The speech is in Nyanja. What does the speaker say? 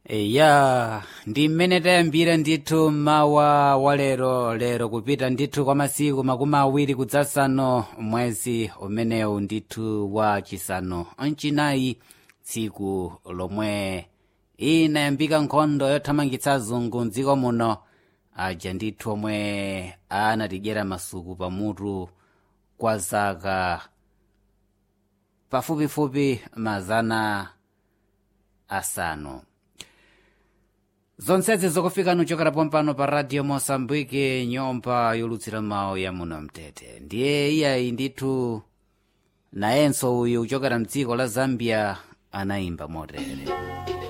ya ndi mmene tayambira ndithu mawa wa lero lero kupita ndithu kwa masiku makumi awiri kudzasano mwezi umenewu ndithu wa chisanu mchinayi tsiku lomwe inayambika nkhondo yothamangitsa azungu mdziko muno aja ndithu omwe anatidyera masuku pamutu kwa zaka pafupifupi mazana asanu zonsezi zokufika nuchokera pompano pa radio mosambike nyumba yolutsira mawu ya muno mtete ndiye iyayi ndithu nayenso uyu kuchokera mdziko la zambia anayimba motere